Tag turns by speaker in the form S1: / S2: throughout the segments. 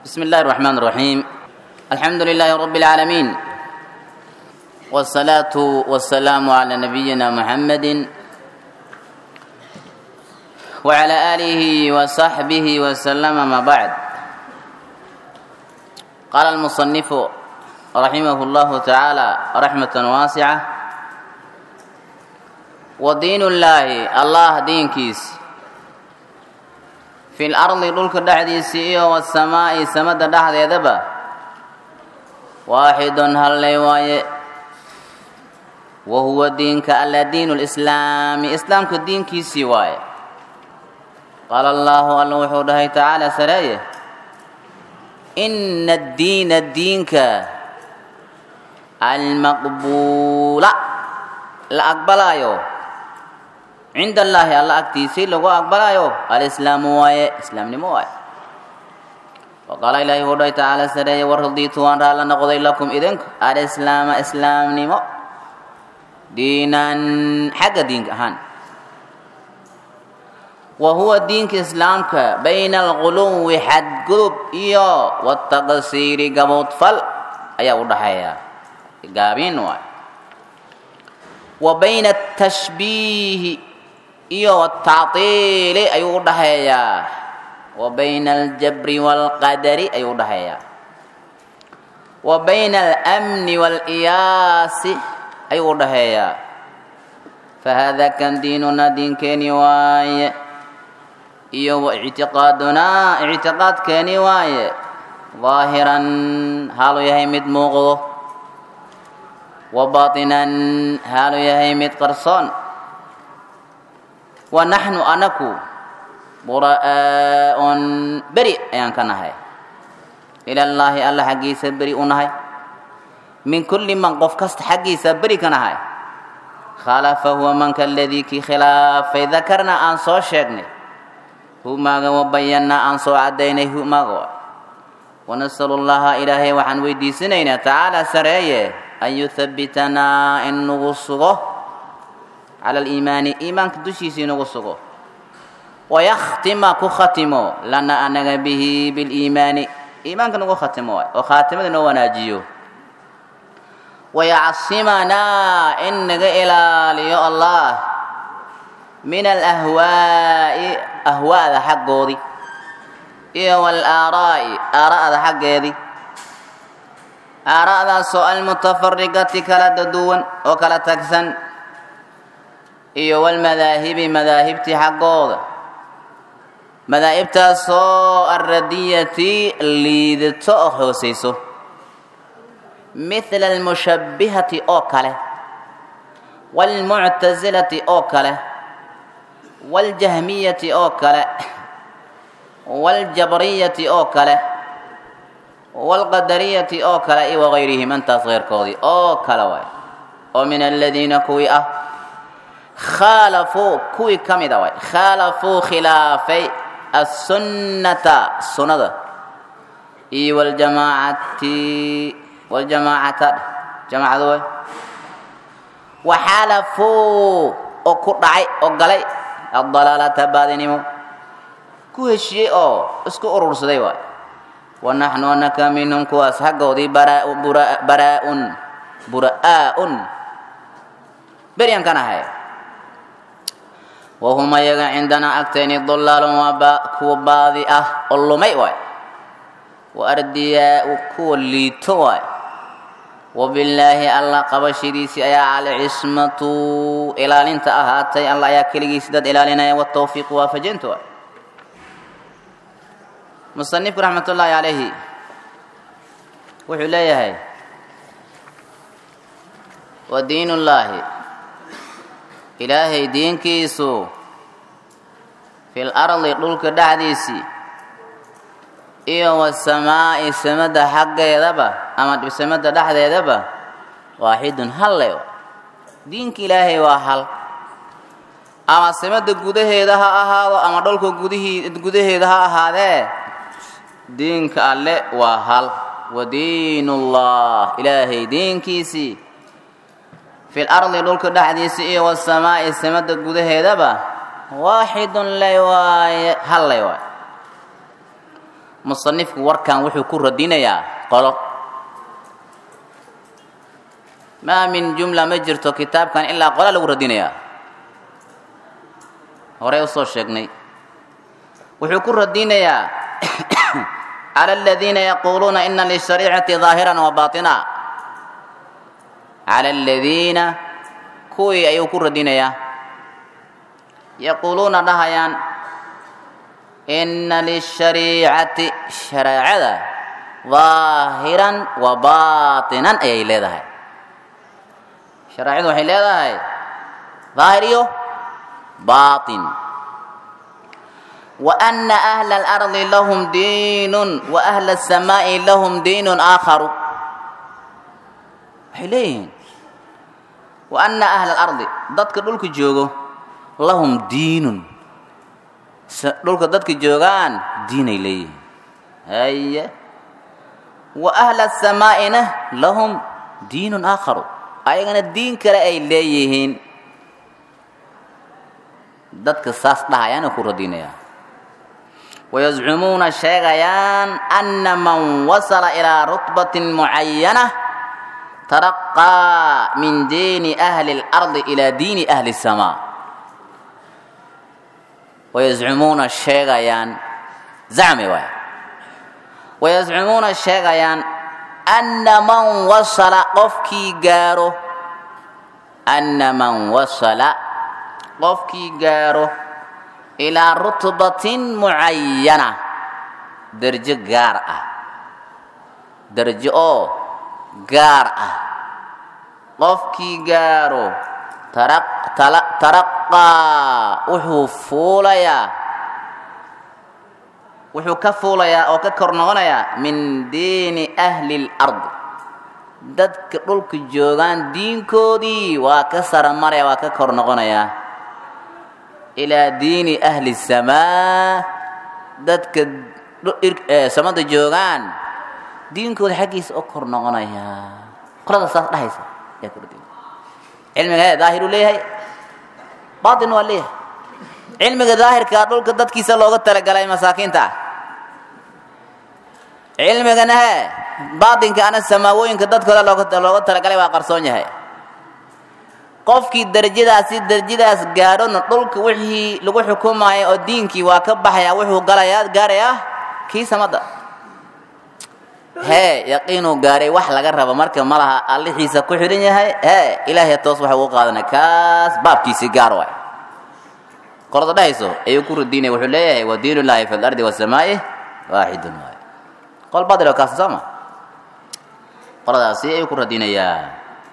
S1: بسم الله الرحمن الرحيم الحمد لله رب العالمين والصلاة والسلام على نبينا محمد وعلى آله وصحبه وسلم ما بعد قال المصنف رحمه الله تعالى رحمة واسعة ودين الله الله دين كيس في الأرض دولك دحديس إيو والسماء سمد دحد يدبا واحد هل ليواي وهو دينك ألا دين الإسلام إسلامك دين كيسي واي قال الله الله وحوده تعالى سرايه إن الدين الدينك المقبول لا أقبلايو عند الله الله أكتيسي لغو أقبلايو الإسلام واي إسلام نمو واي وقال إلهي هو تعالى سرية ورضيت وان رأى نقضي لكم إذنك الإسلام إسلام نمو دينا حق دينك أهان وهو دينك إسلامك بين الغلو حد قلوب إيو والتقصير قبوط فل أيا ودحيا قابين واي وبين التشبيه إيو والتعطيل أي ودحيا وبين الجبر والقدر أي ودحيا وبين الأمن والإياس أي ودحيا فهذا كان ديننا دين كيني واي iyo wa ictiqaadunaa ictiqaadkeeni waaye daahiran haalu yahay mid muuqdo wa baatinan haalu yahay mid qarsoon wa naxnu anaku bura'aa'un beri ayaan ka nahay ilallaahi alla xaggiisa beri u nahay min kulli man qof kasta xaggiisa beri ka nahay khalafa huwa manka aladii kii khilaafay dakarna aan soo sheegnay humaaga wabayannaa aan soo caddaynay humaaga wanasalu llaha ilaahay waxaan weydiisanaynaa tacaala sareeye an yuhabbitanaa in nagu sugo cala aliimaani iimaanka dushiisa inagu sugo wayakhtima ku khatimo lana anaga bihi biliimaani iimaanka nagu khatimo waay oo khaatimada noo wanaajiyo wayacsimanaa in naga ilaaliyo allah min alahwaa'i ahwaada xaggoodii iyo walaaraa'i aara'da xaggeedii aara'daasoo almutafarigati kala daduwan oo kala tagsan iyo walmadaahibi madaahibtii xaggooda madaahibtaasoo alradiyati liidato oo hoosayso mithla almushabbihati oo kale waalmuctasilati oo kale waljahmiyati oo kale waljabriyati oo kale walqadariyati oo kale iyo wagayrihim intaas keyrkoodii oo kale waay oo min aladiina kuwii ah khaalafuu kuwii ka mida waay khaalafuu khilaafay assunnata sunnada iyo waljamaacati waljamaacata jamaacada waay waxaalafuu oo ku dhacay oo galay adalaalata baadinimo ku heshiyey oo isku urursaday waay wa naxnu anaka minhum kuwaas xaggoodii baraaun bura'aa'un beryan kan ahay wahum ayaga cindanaa agtayni dulaalun waa kuwa baadi ah oo lumay waay wa ardiyaau kuwa liito waay wabillaahi alla qabashadiisii ayaa alcismatu ilaalinta ahaatay alla ayaa keligiisi dad ilaalinaya watawfiiqu waafajinta waay musanifku raxmat ullaahi calayhi wuxuu leeyahay wa diinullaahi ilaahay diinkiisu fil ardi dhulka dhexdiisii iyo wasamaa'i samada xaggeedaba ama samada dhexdeedaba waaxidun halle diinka ilaahay waa hal ama samada gudaheeda ha ahaado ama dhulka gudihii gudaheeda ha ahaadee diinka alle waa hal wa diinullah ilaahay diinkiisii fil ardi dhulka dhexdiisa iyo wasamaa'i samada gudaheedaba waaxidun lay waaye hal lay waaye musanifku warkan wuxuu ku radinayaa qolo maa min jumla ma jirto kitaabkan ilaa qola lagu radinayaa horey usoo sheegnay wuxuu ku radinayaa cala aladiina yaquuluuna ina lishariicati daahiran wa baatina cala aladiina kuwii ayuu ku radinayaa yaquuluuna dhahayaan ina lishariicati shareecada daahiran wa baatinan ayay leedahay shareecadu waxay leedahay daahir iyo baatin wa ana ahla alardi lahum diinun wa ahla asamaa'i lahum diinun aakharu waxay leeyihiin wa ana ahla alardi dadka dhulka joogo lahum diinun dhulka dadka joogaan diinay leeyihiin haye wa ahla asamaa'ina lahum diinun aakharu ayagana diin kale ay leeyihiin dadka saas dhahayaana ku radinayaa wayazcumuuna sheegayaan ana man wasala ilaa rutbatin mucayana taraqaa min diini ahli اlardi ilaa diini ahli الsamaa wayazcumuuna sheegayaan zacmi waay wayazcumuuna sheegayaan ana man wasala qofkii gaaro ana man wasala qofkii gaaro ilaa rutbatin mucayana derjo gaar ah derjo oo gaar ah qofkii gaaro taraqaa wuxuu fuulayaa wuxuu ka fuulayaa oo ka kor noqonayaa min diini ahli اlardi dadka dhulka joogaan diinkoodii waa ka saramaraya waa ka kor noqonayaa ilaa diini ahli samaa dadka samada joogaan diinkooda xaggiisa oo kor noqonayaa qolada saas dhahaysa yaa kordin cilmiga he daahiruu leeyahay baatin waa leeyahay cilmiga daahirkaa dhulka dadkiisa looga talagalay masaakiinta ah cilmigana he baatinka ana samaawooyinka dadkooda looga talagalay waa qarsoon yahay qofkii darajadaasi darajadaas gaadhona dhulka wixii lagu xukumayo oo diinkii waa ka baxaya wuxuu galayaa gaarayaa kii samada hee yaqiinuu gaaray wax laga rabo marka ma laha allixiisa ku xidhan yahay hee ilaahay toos waxa ugu qaadanay kaas baabkiisii gaar waay qolada dhahayso ayuu ku radiinaya wuxuu leeyahay wa diin ullaahi fi lardi wasamaa'i waaxidun waay qol badilo kaasi sooma qoladaasi ayuu ku radinayaa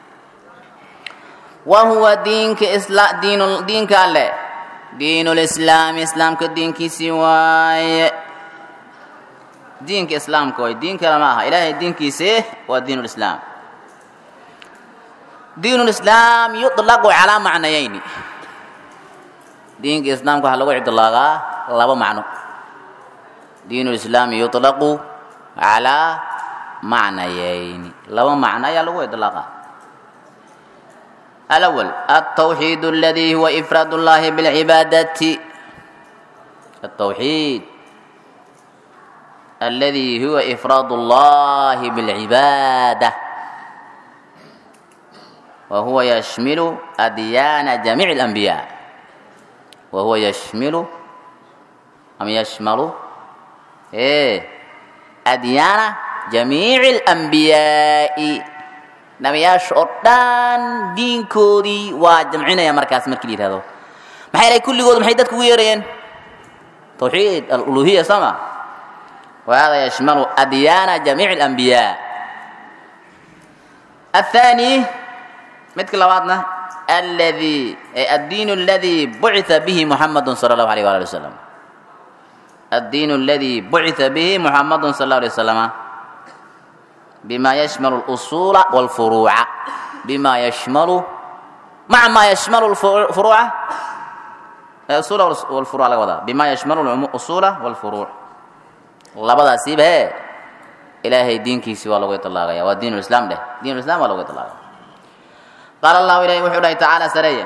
S1: wa huwa diinka isla diin diinka alle diinulislaami islaamka diinkiisii waaye diinka islaamka waay diin kale ma aha ilaahay diinkiisi waa diin lislaam diin lislaam yuطlaqu calaa macnayayni diinka islaamka waxaa lagu cidlaaqaa laba macno diin lislaami yuطlaqu calaa macnayayni laba macno ayaa lagu idlaaqa alawal altawxiid aladi huwa ifraad اllahi biاlcibaadati altawxiid aladi huwa ifraad اllahi biاlcibaada wa huwa yashmilu adyaana jamiic اlanbiyaa wa huwa yashmilu am yashmalu e adyaana jamiici اlanbiyaa'i nabiyaasha oo dhan diinkoodii waa jamcinaya markaas markii la yihahdo maxay lahay kulligood maxay dadku ugu yeerayeen tawxiid aluluhiya sama wahada yashmalu adyaana jamiic اlanbiyaa aلthani midka labaadna aladi addiin اladi bucitha bihi muxamadu salى اllahu alيyh wali wasalam الdiin اladi bucitha bihi muxamadu sal اlه alيه waslama bima yashmalu اlusuula wاlfuruuca bima yashmalu maca ma yashmalu furuuca usuula wlfuruuca laga wadaa bima yashmalu usuula wاlfuruuc labadaasiiba he ilaahay diinkiisii waa lagu iطlaaqaya waa diin islam dheh diin islam waa lagu iطlaaqaya qaala allahu ilahi wuxuu dhahay tacaala sareeya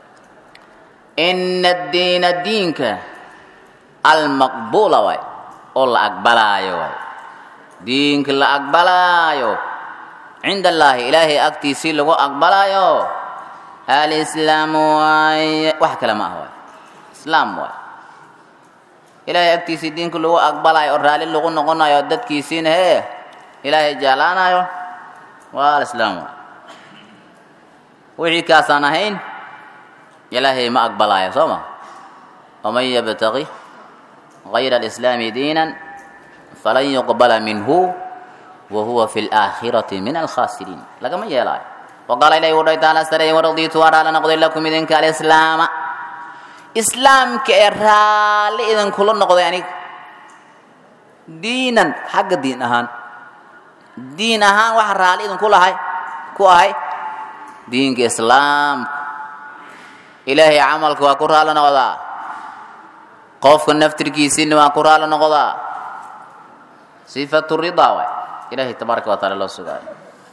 S1: ina addiina diinka almaqbuula waay oo la aqbalaayo waay diinka la aqbalaayo cinda allaahi ilaahay agtiisii lagu aqbalaayo alislaamu waaye wax kale ma ah waay islaam waay ilaahay agtiisii diinka lagu aqbalaayo oo raalli lagu noqonayo dadkiisiina hee ilaahay jeclaanayo waa alislaam waay wixii kaasaan ahayn ilaahay ma aqbalaayo soo ma waman yabtaqi gayra alislaami diinan falan yuqbala minhu wa huwa fi laakhirati min alkhasiriin lagama yeelaayo waqaala ilahi wuxuu taala sarey waradiitu waa raala noqday lakum idinka alislaama islaamka ee raalli idinkula noqday aniga diinan xagga diin ahaan diin ahaan waxa raalli idinku lahay ku ahay diinka islaamka ilaahay camalka waa ku raali noqdaa qofka naftirkiisiina waa ku raali noqdaa sifatu ridaa waay ilaahay tabaaraka wa taala loo sugaayo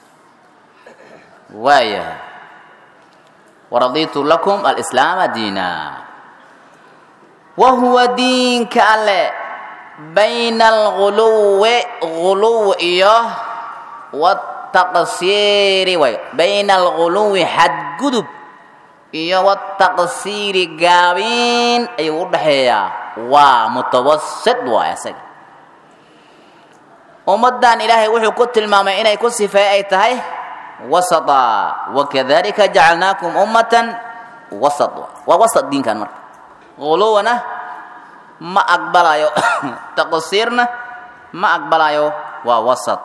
S1: waayahay waraditu lakum alislaama diina wa huwa diinka alle bayna alguluwi guluw iyo wataqsiiri way bayna alguluwi xadgudub iyo wataqsiiri gaabiin ayuu u dhaxeeyaa waa mutawasid waay asaga ummaddan ilaahay wuxuu ku tilmaamay inay ku sifeey ay tahay wasata wakadalika jacalnaakum ummatan wasat waa wasat diinkan marka guluwana ma aqbalayo taqsiirna ma aqbalayo waa wasat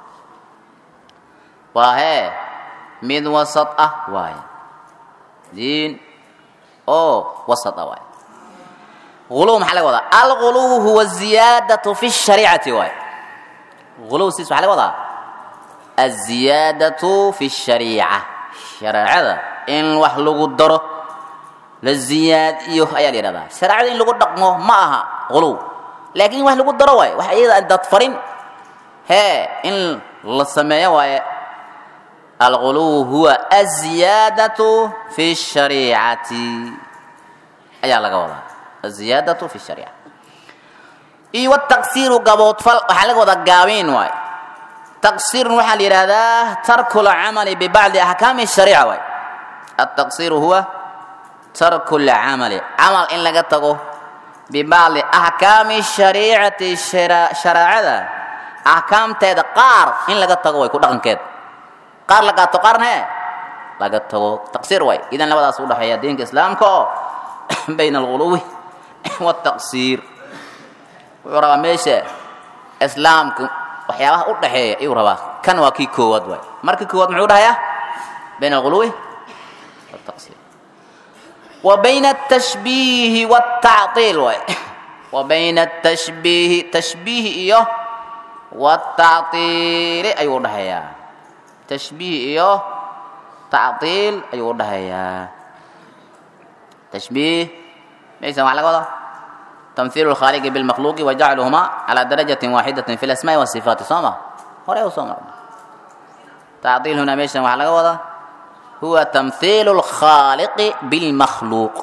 S1: waa hee mid wasat ah waaye diin oo wasat ah waaye guluw maxaa laga wadaa alguluw huwa ziyaadatu fi shariicati waaye guluw siis waxaa laga wadaa aziyaadatu fi shariica shareecada in wax lagu daro la ziyaadiyo ayaa la yidhahdaa shareecada in lagu dhaqmo ma aha guluw laakiin in wax lagu daro waaye wax iyada dad farin hee in la sameeyo waaye alguluw huwa aziyaadatu fi shariicati ayaa laga wadaa aziyaadatu fi shariica iyo wataqsiiru gaboodfal waxaa laga wadaa gaabiin waaye taqsiirun waxaa la yidhaahdaa tarku lcamali bibacdi axkaami shariica waay altaqsiiru huwa tarku lcamali camal in laga tago bibacdi axkaami shariicati shareecada axkaamteeda qaar in laga tago way ku dhaqankeed qaar la qaato qaarna he laga tago taqsiir waay idan labadaas u dhexeeya diinka islaamka oo bayna alguluwi wataqsiir wuxuu rabaa meesha islaamka waxyaabaha u dhaxeeya ayuu rabaa kan waa kii koowaad waay marka koowaad muxuu dhahayaa bayna alguluwi wataqsiir wa bayna atashbiihi waatactiil waay wa bayna atashbiihi tashbiihi iyo watactiili ayuu udhaxeeyaa tashbiih iyo tactiil ayuu udhaxeeyaa tashbiih maysan waxaa laga wadaa تمثيل الخالق بالمخلوق وجعلهما على درجة واحدة في الأسماء والصفات صوما هوري وصوما تعطيل هنا ميشن وحلقة وضع هو تمثيل الخالق بالمخلوق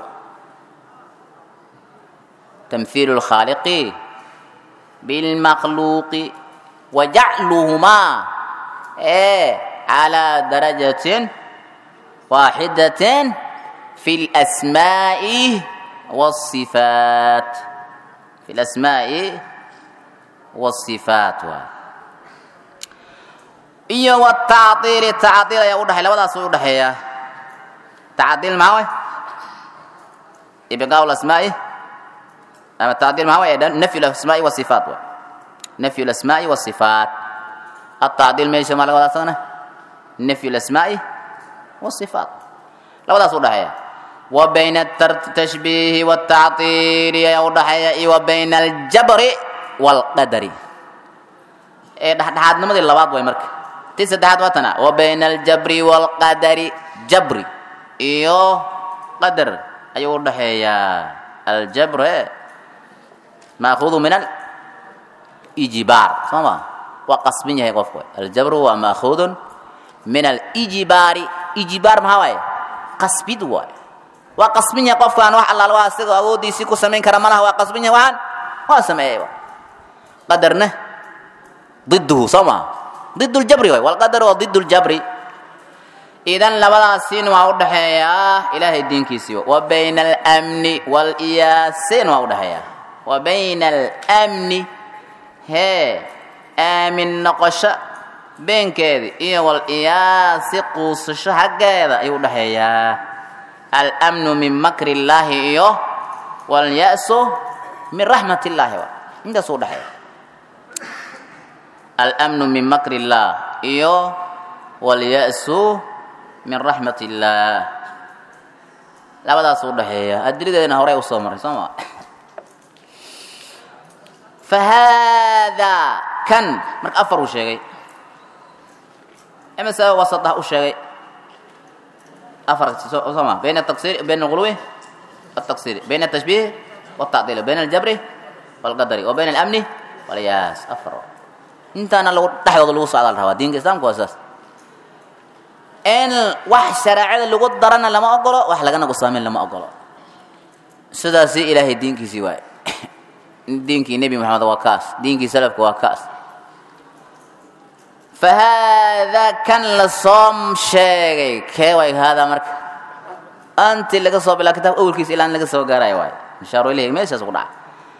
S1: تمثيل الخالق بالمخلوق وجعلهما إيه على درجة واحدة في الأسماء والصفات في الأسماء والصفات iyo wataciil taciil ayaa udhaxay labadaas u udhaxeeya taciil maxaa way ibqaa lasmaa'i ama taciil maxaa way nafyu lasmaa'i wasifaat way nafyu lasmaa'i wasifaat ataciil meesha maa laga wadaa asagana nafyu lasmaa'i wasifaat labadaas udhaxeeya wa bayna atashbiihi wataciili ayaa udhaxeeya iyo wa bayna aljabri waalqadari ee dhexdhexaadnimadii labaad way marka ti saddexaad waa tana wa bayna aljabri waalqadari jabri iyo qadar ayuu udhaxeeyaa aljabr e maakuudu min alijbaar soo ma waa qasbin yahay qofku aljabru waa maakuudun min alijbaari ijbaar maxaa waaye qasbid waaye waa qasbin yahay qofkaan wax allaal waa isaga awooddiisii ku samayn kara malaha waa qasbin yahay waxaan waa sameeyey qadarna ضده soo ma ضد الjabri waay wاlqadar waa ضد الjabri idan labadaasiin waa u dhaxeeyaa ilaahay diinkiisii wa bayna almni wاliyaasin waa u dhaxeeyaa wa bayna almni hee aamin noqosho beenkeedi iyo waliyaasi quusasho xaggeeda ayuu u dhaxeeyaa almnu min makri اllaahi iyo walya'su min raxmat اllaahi intaasuu udhaxeeya almnu min makri اllah iyo walya'su min raxmat illaah labadaas u dhaxeeya adilideedna horey u soo maray soo ma fa haadaa kan marka afar uu sheegay imase wasada u sheegay afar soo ma bayna ataksir bayna alghuluwi والتقصير بين التشبيه والتعطيل بين الجبر والقدر وبين الأمن والياس أفر انت أنا لو تحيض لو صعد الهواء دين الإسلام كواساس in wax shareecada lagu darana lama ogolo wax lagana qusaamin lama ogolo sidaasi ilaahay diinkiisii waay diinkii nebi moxamed waa kaas diinkii salafka waa kaas fa haadaa kan la soo sheegay kee way haadaa marka anti laga soo bilaa kitaabka awelkiisa ilaan laga soo gaarayo waay mashaaru ilahi meeshaas ku dhaca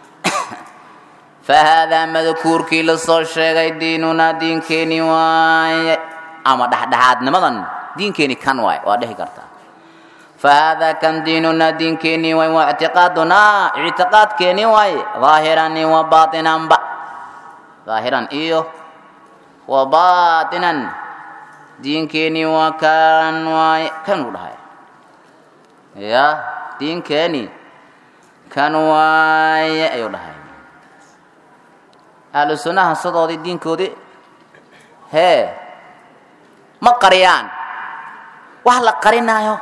S1: fa haadaa madkuurkii la soo sheegay diinunaa diinkeeni waaye ama dhexdhexaadnimadan diinkeeni kan waay waa dhihi kartaa fa haadaa kan diinunaa diinkeeni waay waa ictiqaadunaa ictiqaadkeeni waay daahiran wa baatinanba daahiran iyo wa baatinan diinkeeni waa kan waay kan u dhahay ya diinkeeni kan waaye ayuu dhahay ahlu sunnaha sidoodii diinkoodii hee ma qariyaan wax la qarinaayo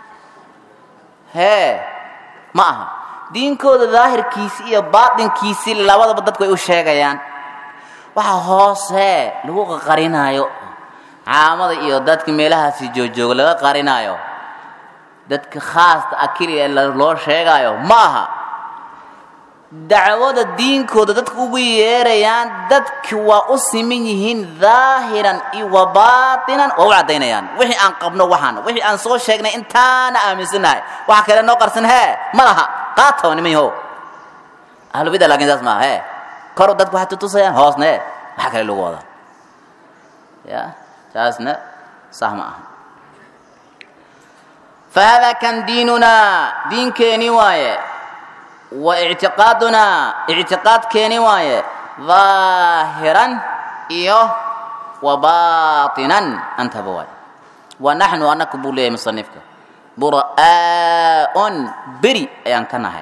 S1: hee ma aha diinkooda daahirkiisi iyo baatinkiisii labadaba dadku ay u sheegayaan waxa hoosee lagu qarinaayo caamada iyo dadka meelahaasi joojooga laga qarinaayo dadka khaasta ah keliya loo sheegaayo ma aha dacwada diinkooda dadka ugu yeerayaan dadki waa u siman yihiin daahiran iyo wa baatinan waa u caddaynayaan wixii aan qabno waxaan wixii aan soo sheegnay intaana aaminsanahay waxa kale noo qarsan hee ma laha qaataba niman yahow ahlubida laakiin saas maaha hee koru dadku waxay tutusayaan hoosna ee waxa kale lagu wadaa ya taasna sax ma aha fa haadaa kan diinunaa diinkeeni waaye wa ictiqaadunaa ictiqaadkeeni waaye daahiran iyo wa baatinan antaba waaye wa naxnu anaka buu leeyahay musanifka bura'aa'un beri ayaan ka nahay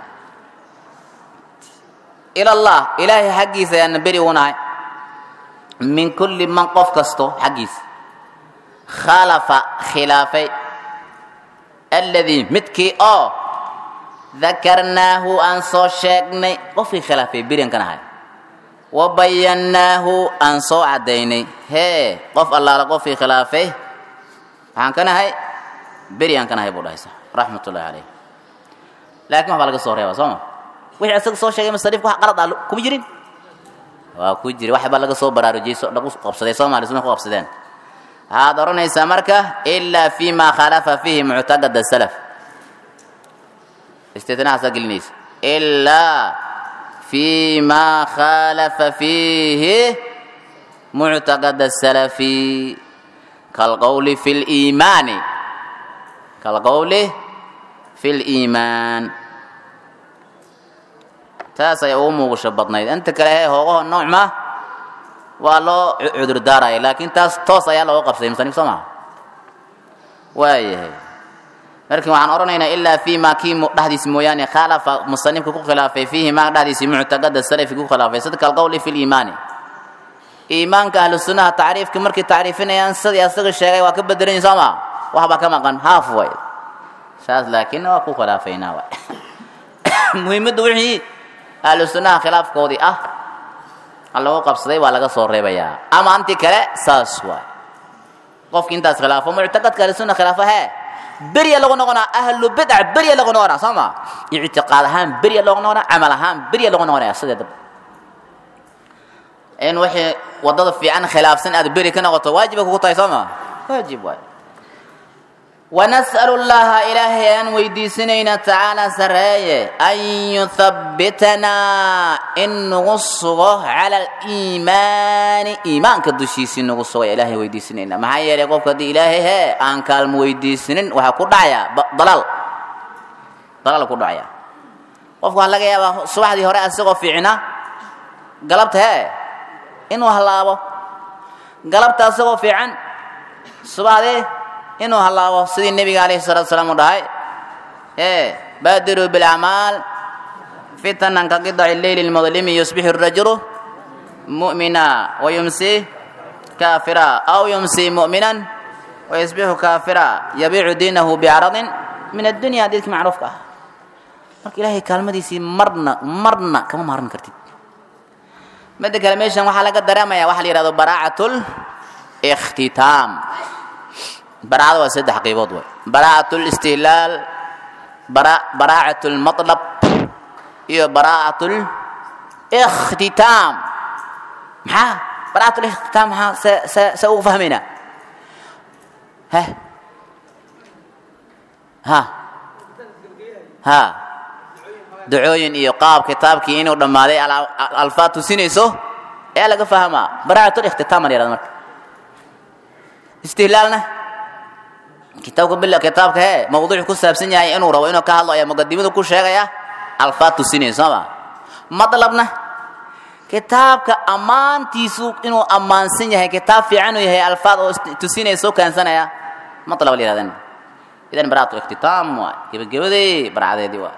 S1: ila allah ilaahay xaggiisa ayaana beri u nahay min kulli man qof kasto xaggiisa khalafa khilaafay alladii midkii oo dakarnaahu aan soo sheegnay qofkii khilaafay berian ka nahay wa bayannaahu aan soo caddaynay hee qof allaala qofkii khilaafay waxaan ka nahay beri aan ka nahay buu dhahaysa raxmat ullahi calayh laakiin wax baa laga soo reeba soo ma wixii isaga soo sheegay musarifka wax qalad ah kuma jirin waa ku jiri wax baa laga soo baraarujiyey so lagu qabsaday soomaali suma ku qabsadeen waxaad odhanaysaa marka ilaa fi ma khalafa fiihi muctaqada salaf istitnaasaa gelinaysa ilaa fi ma khalafa fiihi muctaqada salafi kalqowli fi liimaani kalqowli fi liimaan taas ayaa ugu muuqasho badnayd inta kale hee hoogaho nooc ma waa loo cudur daaraya laakiin taas toos ayaa looga qabsaday musanif soo maha waayahay markin waxaan odhanaynaa ilaa fi ma kii dhexdiisi mooyaane khaalafa musanifka ku khilaafay fiihi ma dhexdiisi muctaqada salafi ku khilaafay sida kalqowli fi liimaani iimaanka ahlu sunnaha tacriifka markay tacriifinayaan sidii asaga sheegay waa ka bedelan soo ma waxbaa ka maqan haaf way saas laakiin waa ku khilaafaynaa waay muhiimadda wixii ahlu sunnaha khilaafkoodii ah lagu qabsaday waa laga soo reebayaa ama anti kale saas waay qofki intaas khilaafo muctaqadka ahlusunna khilaafo hee berya lagu noqonaa ahlu bidc berya lagu noqonaa soo ma ictiqaad ahaan berya loogu noqonaa camal ahaan berya lagu noqonaya sideedaba in wixii wadada fiican khilaafsan aad beri ka noqoto waajiba kugu tahay soo maa waajib waay wanas'alu llaha ilaahay aan weydiisanayna tacaala sareeye an yuthabbitanaa in nagu sugo cala aliimaani iimaanka dushiisii nagu sugo ilaahay weydiisanayna maxaa yeelay qofka haddii ilaahay hee aan kaalmo weydiisanin waxaa ku dhacayaa dalaal dalaal ku dhacaya qofku waxaa laga yaabaa subaxdii hore asagoo fiicna galabta hee inuu hallaabo galabta asagoo fiican subaxdii inuu hallaabo sidii nebiga alayhi salatu salaam u dhahay ee baadiruu bilacmaal fitanan ka qidaci leyli lmudlimi yusbixu rajulu mu'mina wayumsi kaafira aw yumsi mu'minan wayusbixu kaafira yabiicu diinahu bicaradin min addunya hadiidkii macruufka ah marka ilaahay kaalmadiisii marna marna kama maaran kartid midda kale meeshan waxaa laga dareemaya waxa la yidhahdo baraacatul ikhtitaam baraacada waa saddex qaybood way baraacatul istihlaal baraacatul matlab iyo baraacatul ikhtitaam maxaa baraacatul ikhtitaam maxaa se se se ugu fahmaynaa he ha ha ducooyin iyo qaab kitaabkii inuu dhammaaday alfaad tusinayso ayaa laga fahmaa baraacatul ikhtitaam la yihahda marka istihlaalna kitaabka bil kitaabka hee mawduucu ku saabsan yahay inuu rabo inuu ka hadlo ayaa muqadimadu ku sheegaya alfaad tusinaysa sooma madlabna kitaabka ammaantiisu inuu ammaansan yahay kitaab fiican uu yahay alfaad oo tusinaysa soo kaansanaya matlab la yihahdan idan baraatu iktitaam waay gebagabadii barcadeedii waay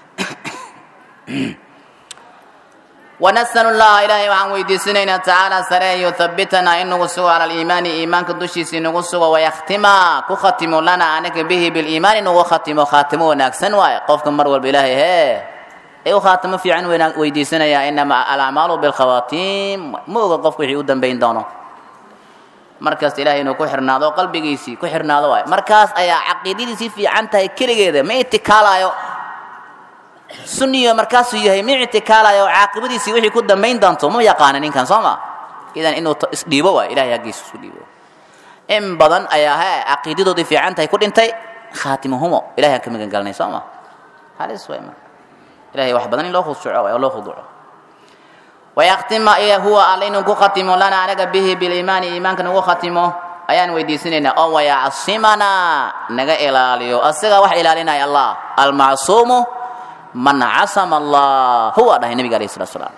S1: ونسأل الله إلهي وعن ويديسنين تعالى سري يثبتنا إن نغسو على الإيمان إيمان كدوشي نغسو ويختما كختم لنا عنك به بالإيمان نغختم خاتمه ناكسن واي قفكم مرول بإلهي هي أيو خاتم في عن ويديسنا يا إنما الأعمال بالخواتيم مو قفك يودن بين دونه markaas ilaahay inuu ku xirnaado qalbigiisii ku xirnaado waay markaas ayaa caqiidadiisii fiican tahay keligeeda ma itikaalayo sunniyo markaasuu yahay ma ictikaalayo caaqibadiisii wixii ku dambayn doonto ma yaqaana ninkan soo ma idan inuu isdhiibo waay ilahay haggiisa isu dhiibo in badan ayaa he caqiidadoodii fiican tahay ku dhintay khaatimahumo ilahay aan ka magan galnay soo ma halis waay marka ilahay wax badan in loo khushuco waay oo loo khuduco wayaktima huwa alla inuu ku khatimo lana anaga bihi biliimaani iimaanka nagu khatimo ayaan weydiisanaynaa oo wayacsimana naga ilaaliyo asaga wax ilaalinaya allah almacsuumu man casama allah huwa dhahay nabiga alayh salatu salaam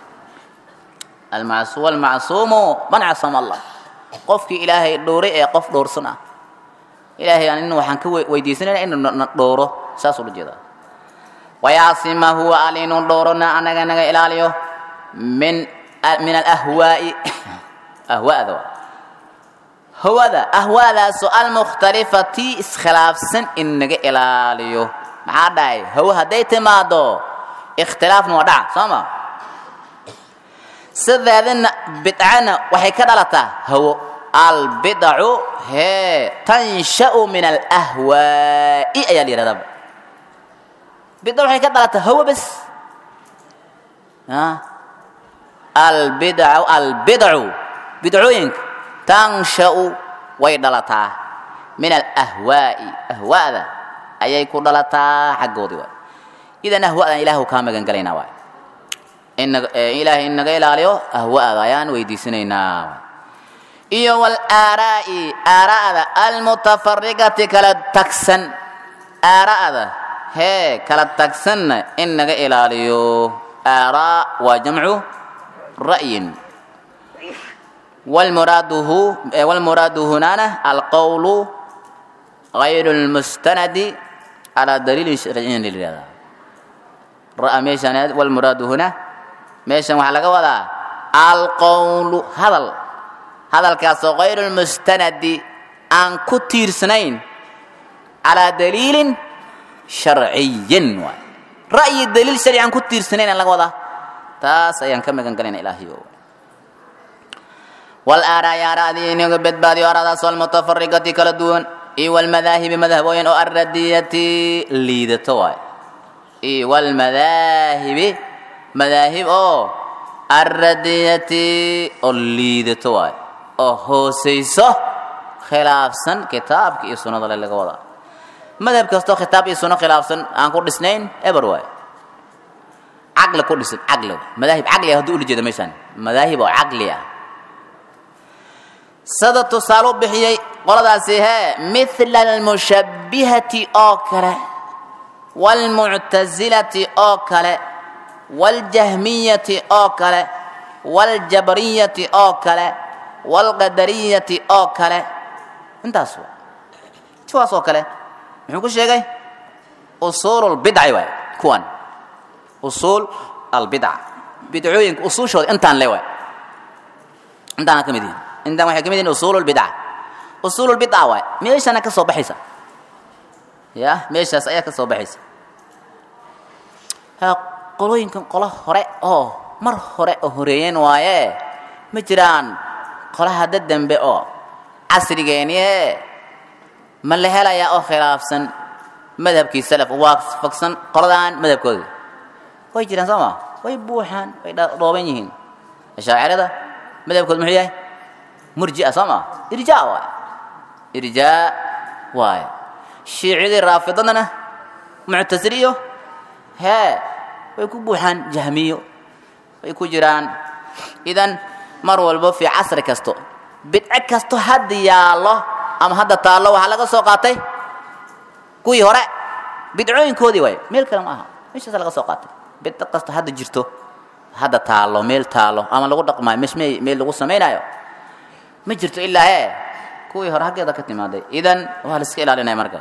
S1: almacsuumu man casama allah qofkii ilaahay dhowray ee qof dhowrsan ah ilaahay aan in waxaan ka weydiisanayna inuu na dhowro saas ula jeedaa wayacsima huwa alla inuu dhowrona anaga naga ilaaliyo min min alahwaa'i ahwaada waa hawada ahwaadaasoo almukhtalifati iskhilaafsan in naga ilaaliyo maxaa dhahay hawo hadday timaado ikhtilaafna waa dhaca soo ma sideedana bidcana waxay ka dhalataa hawo albidacu hee tansha'u min alahwaa'i ayaa la yidhahdaa bidca waxay ka dhalataa hawo bes albidacu albidacu bidcooyinka tansha'u way dhalataa min alahwaa'i ahwaada ayay ku dhalataa xaggoodii waay idan ahwa'dan ilaahu kaa magan galaynaa waay ilaahay in naga ilaaliyo ahwa'da ayaan weydiisanaynaa iyo walaaraa'i aara'da almutafarigati kala tagsan aara'da hee kala tagsanna in naga ilaaliyo aaraa waa jamcu ra'yin walmuraaduhu walmuraadu hunaana alqowlu غayr اlmustanadi calى daliilin sharciyin lilihahda ra'a meeshan walmuraadu huna meeshan waxaa laga wadaa alqowlu hadal hadalkaasoo غayr اlmustanadi aan ku tiirsanayn calىa daliilin sharciyin waay ra'yi daliil sharci aan ku tiirsanayn aan laga wadaa taas ayaan ka magan galayna ilaahiyo walaaraaya araadii inaga badbaadiyo araadaasoo almutafarigati kala duwan iyo walmadaahibi madhabooyin oo alradiyati liidato waay iyo walmadaahibi madaahib oo alradiyati oo liidato waay oo hoosayso khilaafsan kitaabka iyo sunnada le laga wadaa madhab kastoo kitaab iyo sunno khilaafsan aan ku dhisnayn eber waay caqli ku dhisan caqli waay madaahib caqli ah hadduu ula jeeda meeshaan madaahib oo caqli ah sida tusaale u bixiyey qoladaasi hee mithla almushabbihati oo kale waalmuctasilati oo kale waaljahmiyati oo kale waaljabriyati oo kale waalqadariyati oo kale intaas waa kuwaas oo kale muxuu ku sheegay usuul lbidci waay kuwan usuul albidca bidcooyinka usuushooda intaan le waay intaana ka mid yihin intaan waxay ka mid yihin usuul lbidca usuul lbidca waay meeshana ka soo baxaysa ya meeshaas ayaa ka soo baxaysa ha qolooyinkan qolo hore oo mar hore oo horeeyeen waaye ma jiraan qola hadda dembe oo casrigeenie ma la helayaa oo khilaafsan madhabkii salaf waafaqsan qoladan madhabkooda way jiraan soo ma way buuxaan way dhooban yihiin ashaacirada madhabkooda muxuu yahay murjia soo ma irjaa waay irjaa waay shiicidii raafidadana muctasiliyo hee way ku buuxaan jahmiyo way ku jiraan idan mar walbo fii casri kasto bidco kasto hadda yaallo ama hadda taallo waxaa laga soo qaatay kuwii hore bidcooyinkoodii waay meel kale ma aha meeshaasa laga soo qaatay bidco kasto hadda jirto hadda taallo meel taallo ama lagu dhaqmaayo mesh me meel lagu samaynaayo ma jirto ilaa hee kuwii hore haggeeda ka timaaday idan waa la iska ilaalinaya marka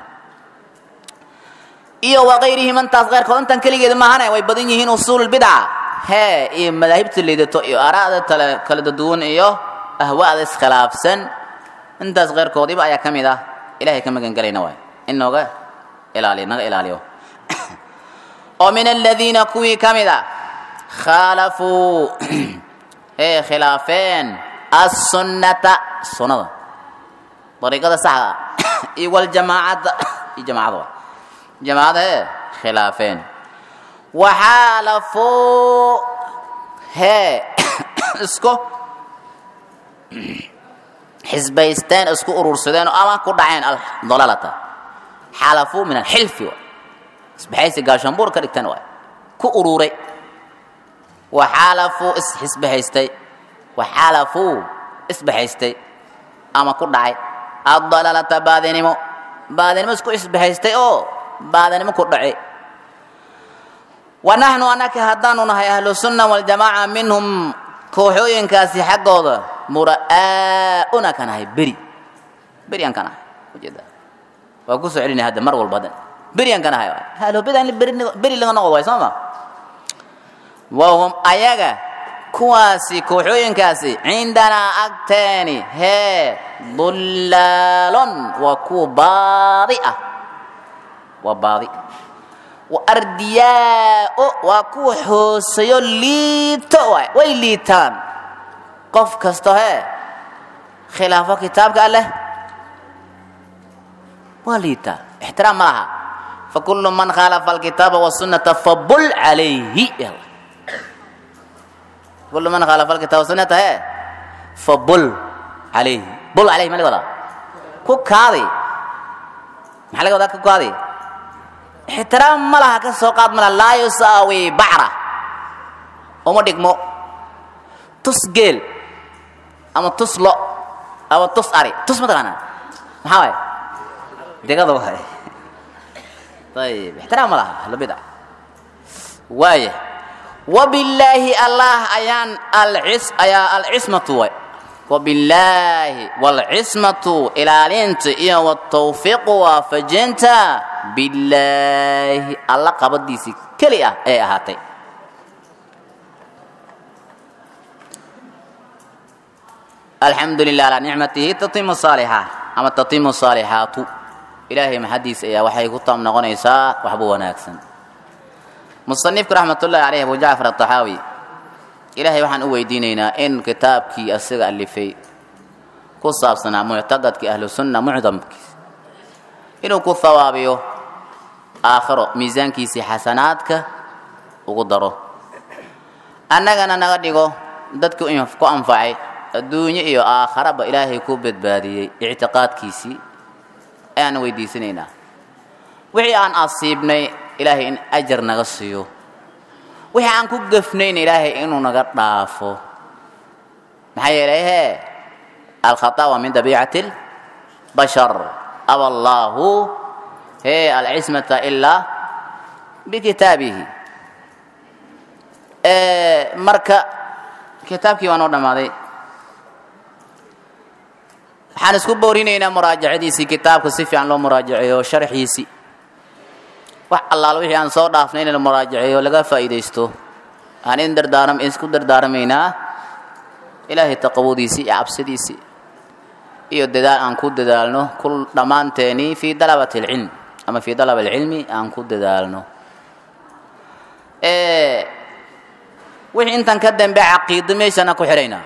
S1: iyo wakayrihi mantaas keyrkood intan keligeeda maahane way badan yihiin usuululbidca hee iyo madaahibta liidato iyo aaraada tale kala daduwan iyo ahwaada iskhilaafsan intaas keyrkoodiiba ayaa ka mid ah ilahay ka magan gelayna waay in nooga ilaaliyo naga ilaaliyo oo min aladiina kuwii ka mid a khaalafuu ee khilaafeen assunnata sunnada dariiqada saxda iyo waljamaacada iyo jamaacada waay jamaacada ee khilaafeen waxaalafuu hee isku xisbaysteen isku urursadeen ama ku dhaceen dalalata xaalafuu min alxilfi waay isbaxaysi gaashaanbuur ka dhigteen waay ku ururay waxaalafuu isxisbahaystay waxaalafuu isbahaystay ama ku dhacay addalalata baadinimo baadinimo isku isbahaystay oo baadinimo ku dhacay wa naxnu anaka haddaanu nahay ahlu sunna waljamaaca minhum kooxooyinkaasi xaggooda mura'aa'una ka nahay beri beri aan ka nahay ujeeda waa ku soo celinaya hadda mar walba hadda beri aan ka nahay ahlu bida in beri beri laga noqdo waay soo ma wahum ayaga kuwaasi kooxooyinkaasi cindanaa agteeni hee dullaalon waa kuwa baadi ah waa baadi wa ardiyaao waa kuwa hooseeyo liito waay way liitaan qof kasto hee khilaafo kitaabka alleh waa liitaa ixtiraam ma laha fakulu man khaalafa alkitaaba wasunnata fabul calayhi كل من خالف الكتاب والسنة هي فبل عليه بل عليه ما لقى كوك هذه ما لقى كوك هذه احترام ملها كسوقات من لا يساوي بعرة وما ديكمو تسجل أما تسلو أما تسأري تس ما تغنى ما هاي ديكا هاي طيب احترام ملها لبدا وايه وبالله الله أيان العس أيا العصمة وي وبالله والعصمة إلى لنت إيا والتوفيق وفجنت بالله الله قبض ديسي كليا إيه هاتي الحمد لله على نعمته تتم الصالحة أما تتم الصالحات إلهي محدث إيا وحي قطام نغنيسا وحبو وناكسن musanifku raxmatullaahi caleyh abu jacfar ataxaawi ilaahay waxaan u weydiinaynaa in kitaabkii asiga alifay ku saabsanaa muctaqadkii ahlu sunna mucdamkiis inuu ku hawaabiyo aakhiro miisaankiisii xasanaadka ugu daro annagana naga dhigo dadku in ku anfacay adduunyo iyo aakharaba ilaahay ku badbaadiyey ictiqaadkiisii ayaan weydiisanaynaa wixii aan asiibnay ilaahay in ajar naga siiyo wixii aan ku gafnayn ilaahay inuu naga dhaafo maxaa yeelay hee alkhata waa min dabiicati lbashar aba allaahu hee alcismata ilaa bikitaabihi marka kitaabkii waa noo dhammaaday waxaan isku boorinaynaa muraajacadiisii kitaabka si fiican loo muraajaceeyo sharxiisii wax allaal wixii aan soo dhaafnay in la muraajaceeyo laga faa'iidaysto aan in dardaaram isku dardaarmaynaa ilaahay taqawadiisii iyo cabsidiisii iyo dadaal aan ku dadaalno kul dhammaanteenii fii dalabati alcilm ama fii dalab alcilmi aan ku dadaalno wixii intan ka dambe caqiido meeshana ku xidhaynaa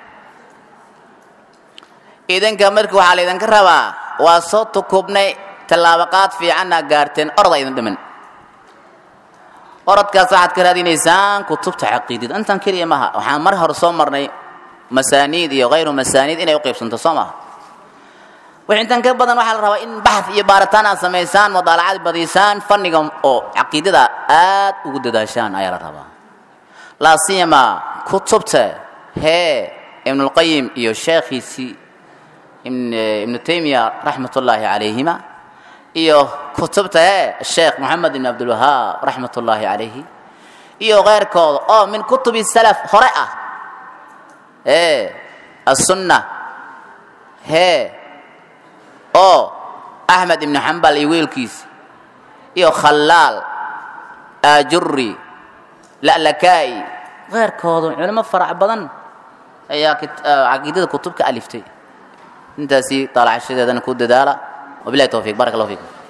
S1: idinka marka waxaa laydinka rabaa waa soo tukubnay tallaabaqaad fiicanna gaarteen oroda idin dhiman orodkaas waxaad ka raadinaysaan kutubta caqiidada intan keliya maha waxaan mar hore soo marnay masaaniid iyo hayru masaaniid inay u qaybsanto soo maha wix intan ka badan waxaa la rabaa in baxth iyo baaritaan aad samaysaan mudaalacad badisaan fanniga oo caqiidada aad ugu dadaashaan ayaa la rabaa laa siyama kutubta hee ibnulqayim iyo sheekhiisii ibnu taymiya raxmat ullaahi calayhima iyo kutubta hee sheekh moxamed ibn cabdilwahaab raxmat ullaahi calayhi iyo keyrkooda oo min kutubi salaf hore ah hee assunna hee oo axmed ibnu xambal iyo wiilkiisi iyo khallaal aajuri la'lakaa'i keyrkooda culimo farac badan ayaa caqiidada kutubka aliftay intaasi daalacashadeedana ku dadaala wabilahi towfiiq barak allah fiikum